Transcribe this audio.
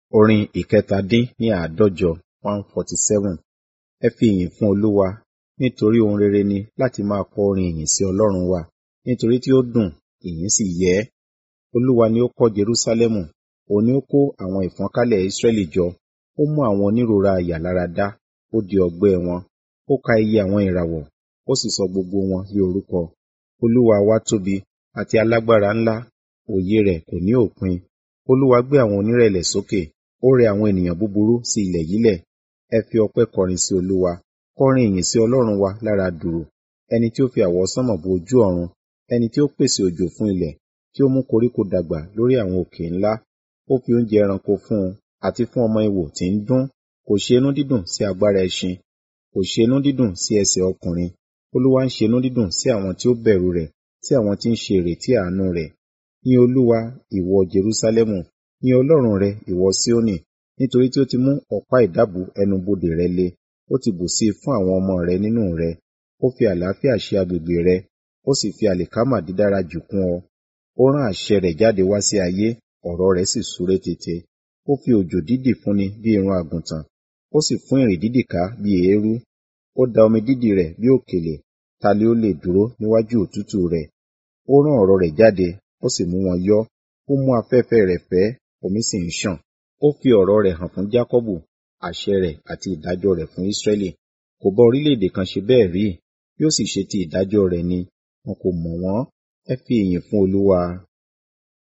Orin ìkẹtàdín ní àádọ́jọ one forty seven. Ẹ fi ìyìn fún Olúwa, nítorí ohun rere ni láti máa kọ orin ìyìn sí Ọlọ́run wa, nítorí tí ó dùn, ìyìn sì yẹ ẹ́. Olúwa ni ó kọ́ Jerúsálẹ́mù, òun ni ó kó àwọn ìfọ́nkálẹ̀ Israẹli jọ. Ó mú àwọn onírúurú àyà lára dá, ó di ọgbẹ́ wọn. Ó ka iye àwọn ìràwọ̀, ó sì sọ gbogbo wọn ní orúkọ. Olúwa wa tóbi àti alágbára ńlá, òye rẹ̀ kò ní òpin. Olúwa gbé àwọn onírẹ̀lẹ̀ sókè, ó rẹ àwọn ènìyàn búburú sí ilẹ̀ yílẹ̀. Ẹ fi ọpẹ́ kọrin sí Olúwa, kọrin ìyìn sí Ọlọ́run wa lára dùùrù. Ẹni tí ó fi àwọsánmọ̀ bo ojú ọ̀run, ẹni tí ó pèsè òjò fún ilẹ̀, tí ó mú koríko dàgbà lórí àwọn òkè ńlá. Ó fi oúnjẹ ẹranko fún un, àti fún ọmọ ìwò tí ń dún. Kò ṣe inú dídùn sí agbára ẹṣin, kò ṣe inú dídùn sí ẹsẹ̀ ọkùnrin. Olúwa ń ṣe inú dídùn sí àwọn tí ó bẹ̀rù rẹ̀, sí àwọn tí ń ṣe ìrètí àánú rẹ̀. Yin Olúwa, ìwọ Jerúsálẹ́mù, yin Ọlọ́run rẹ, ìwọ Síónì, nítorí tí ó ti mú ọ̀pá ìdábùú ẹnu-bodè rẹ le. Ó ti bù sí i fún àwọn ọmọ rẹ nínú rẹ. Ó fi àlàáfíà ṣe agbègbè rẹ, ó sì fi àlìkámà dídára jù kún ọ. Ó rán àṣẹ rẹ̀ jáde wá sí ayé, ọ̀rọ̀ rẹ̀ sì súré tètè. Ó fi òjò dídì fúnni bí irun àgùntàn, ó sì fún ìrì dídì ká bí eérú. Ó da omi dídì rẹ̀ bí òkèlè, ta ni ó lè dúró níwájú òtútù rẹ̀? Ó rán ọ̀rọ̀ rẹ̀ jáde, ó sì mú wọn yọ́. Ó mú afẹ́fẹ́ rẹ̀ fẹ́, omi sì ń ṣàn. Ó fi ọ̀rọ̀ rẹ̀ hàn fún Jákọ́bù, àṣẹ rẹ̀ àti ìdájọ́ rẹ̀ fún Ísírẹ́lì. Kò bá orílẹ̀-èdè kan ṣe bẹ́ẹ̀ rí, bí ó sì ṣe ti ìdájọ́ rẹ̀ ni, wọn kò mọ̀ wọ́n. Ẹ fi ìyìn fún Olúwa.